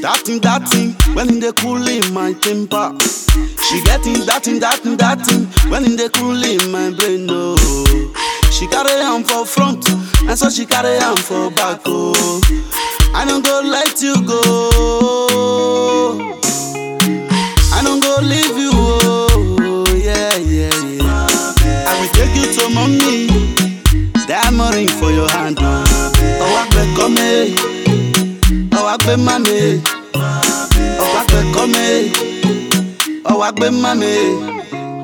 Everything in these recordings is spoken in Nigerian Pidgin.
That thing, that thing, when in the cool in my temper. She getting that thing, that thing, that thing, when in the cool in my brain, no. She carry am for front, and so she carry am for back, oh. I don't go let you go. I don't go leave you, oh, yeah, yeah, yeah. I will take you to mommy. Diamond ring for your hand, oh. Oh, I bet come Oh, I bet money. Oh, I bet come Oh, I bet money.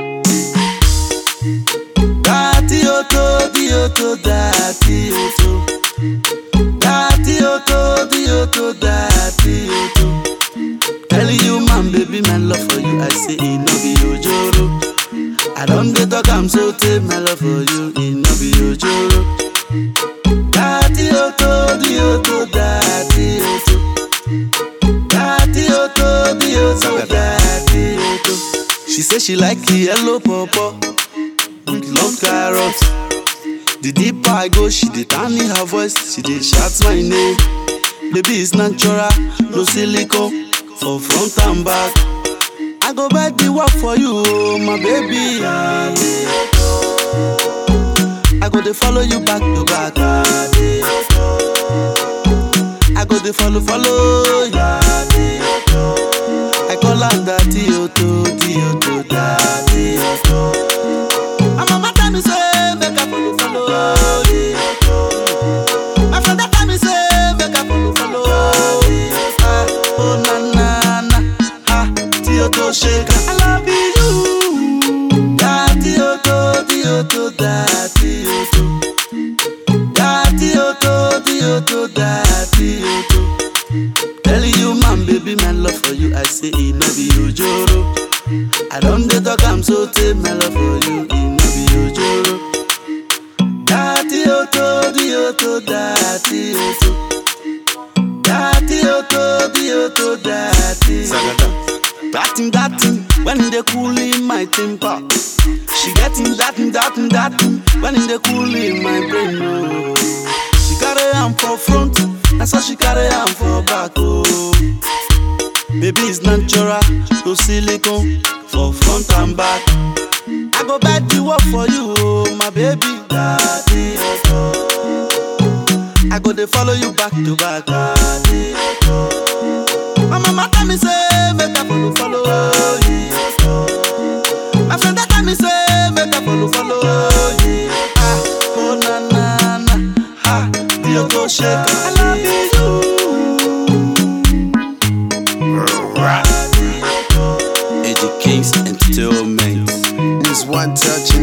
Dati oto, di oto, dati oto. Dati oto, di oto, dati oto. Telling you, man, baby, my love for you, I say it no be ojoro. I don't dey talk, I'm so take my love for you, it no be ojoro. Dati oto, di oto, dati oto. Dati oto, di oto, dati oto. She say she like the yellow pawpaw with long carrots. The deeper I go, she dey turn in her voice, she dey shout my name. Baby, it's natural, no silicone for front and back. I go buy the work for you, oh, my baby. I go dey follow you back to back. I go dey follow, follow you. I call am daddy oto, di oto, daddy oto. My mama tell me say make I follow, follow you. My friend they tell me say make I follow, follow you. Ah, oh na na na, ah, di oto shake. I love you, daddy oto, di oto, daddy oto. Daddy oto, di oto, daddy oto. Telling you, man, baby, my love for you, I say it no be ojoro. I don't dey talk, I'm so take my love for you, it no be ojoro. Daddy oto, di oto, daddy oto. Daddy oto, di oto, daddy. That thing, that thing, when they cool in my temper. She getting that thing, that thing, that thing, when they cool in my brain, oh. She carry am for front, and so she carry am for back, oh. Baby is natural, no silicone for front and back. I go buy the work for you, oh, my baby. Daddy, oh. I go dey follow you back to back. Daddy, oh. My mama tell me say make I follow, follow you. My friend they tell me say make I follow, follow you. Ah, oh na na na, ah, the go shake. I love you. Eddie Kings Entertainment. This one touch